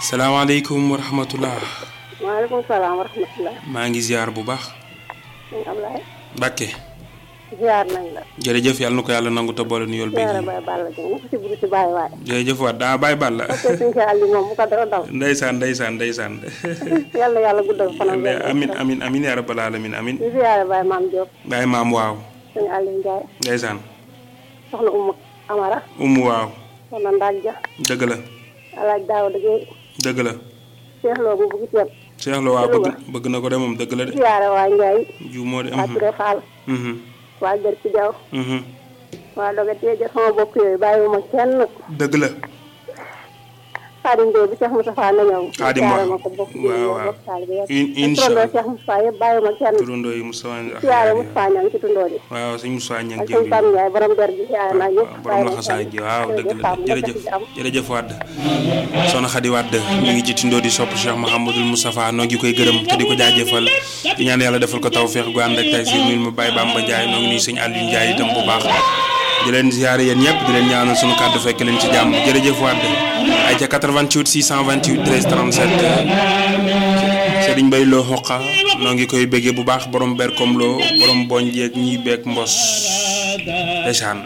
salaamaaleykum wa rahmatullah maaleykum salaam wa rahmatulah. maa ngi ziar bu baax sëñ Ablaye. Mbàkke ziar nañ la. jërëjëf yàlla na ko yàlla nangu te boole nu yool ziar bi Baye Balla Dieng ñu ko si buri si Baye waay. jërëjëf waat daa bàyyi bàll la ok sëñ si àll moom bu ko dara dal. ndeysaan ndeysaan ndeysaan yàlla yàlla guddal fanam. amin amin amin yaa rabbal alamin amin di ziar Baye Maam Diop. bàyyi maam waaw sëñ Aliou Ndiaye. ndeysaan soxna Oumou Amara. umu waaw soxna Ndak Dia. dëgg la alaaj Daouda Gueye. dëgg la Cheikh Lo bu bugg ceeb. Cheikh Lo waaw bëgg bëgg na ko de moom dëgg la de ziar waa Ndiaye. ju moo de waa Touré Fall. mhm waa Gër ci Diaw. mhm waa Doga Téje sama bokk yooyu bàyyiwuma kenn. dëgg la Xaadim Gueye bi Cheikh Moustapha na ñëw. Xaadim ziare waaw. ma ko bokk waaw, yooyu waaw. bokk taalibe yëpp. In- ak incha turandoo allah. Cheikh Moustapha yëpp bàyyiwuma kenn. turandoo yi Moussa ziare Moustapha Niang ci tundoo di. waaw sëñ Moussa ñang ak jëw sëñ Pam Ndiaye borom der bi ziare naa ñëpp. borom la xasaay ji waaw dëgg la jërëjëf jërëjëf Wade soxna Xadi Wade ñu ngi ci tindoo di sopp Cheikh Mouhamadul Moustapha noo ngi koy gërëm te di ko jaajëfal di ñaan yàlla defal ko taw feex gu ànd ak tay si nuyu ma Baye Bamba Ndiaye noo ngi nuyu sëñ Aliou Ndiaye itam bu baax di leen ziare yéen ñëpp di leen ñaanal sunu kàddu fekk leen ci jàmm jërëjëf Wade ay ca 88 628 13 37 Serigne Mbaye Lo xoqa noo ngi koy béggee bu baax borom berkom loo borom boñ jeeg ñiy beeg mbos ndeysaan